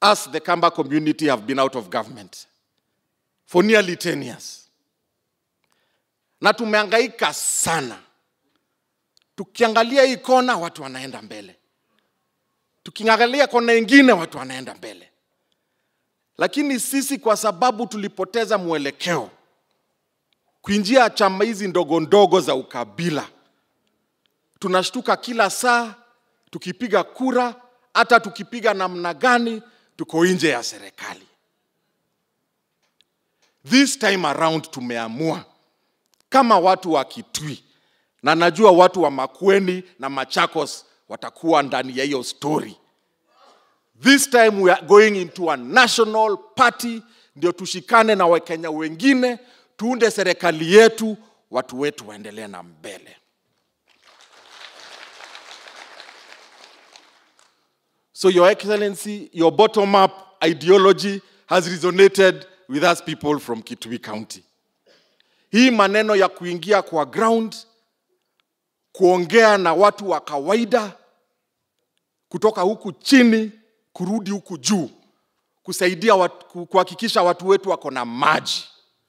us, the Kamba community, have been out of government for nearly 10 years, na tumehangaika sana. Tukiangalia hii kona, watu wanaenda mbele, tukiangalia kona ingine, watu wanaenda mbele, lakini sisi kwa sababu tulipoteza mwelekeo kuingia chama hizi ndogo ndogo za ukabila, tunashtuka kila saa tukipiga kura, hata tukipiga namna gani, tuko nje ya serikali. This time around tumeamua kama watu wa Kitui, na najua watu wa Makueni na Machakos watakuwa ndani ya hiyo story. This time we are going into a national party, ndio tushikane na Wakenya wengine, tuunde serikali yetu, watu wetu waendelee na mbele. So, Your Excellency, your bottom up ideology has resonated with us people from Kitui County. Hii maneno ya kuingia kwa ground, kuongea na watu wa kawaida, kutoka huku chini kurudi huku juu, kusaidia watu, kuhakikisha watu wetu wako na maji,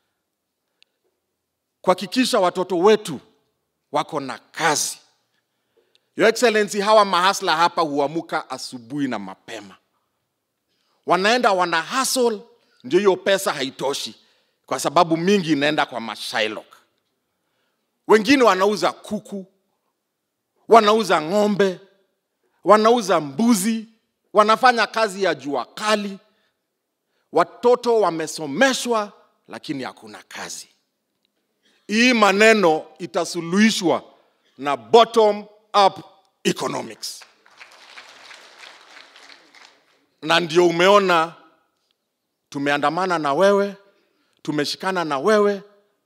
kuhakikisha watoto wetu wako na kazi. Your Excellency, hawa mahasla hapa huamuka asubuhi na mapema, wanaenda wana hustle, ndio hiyo pesa haitoshi, kwa sababu mingi inaenda kwa mashailok. Wengine wanauza kuku, wanauza ng'ombe, wanauza mbuzi, wanafanya kazi ya jua kali. Watoto wamesomeshwa, lakini hakuna kazi. Hii maneno itasuluhishwa na bottom up economics, na ndio umeona tumeandamana na wewe, tumeshikana na wewe,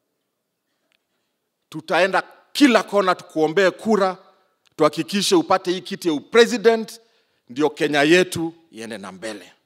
tutaenda kila kona tukuombee kura, tuhakikishe upate hii kiti ya upresident, ndio Kenya yetu iende na mbele.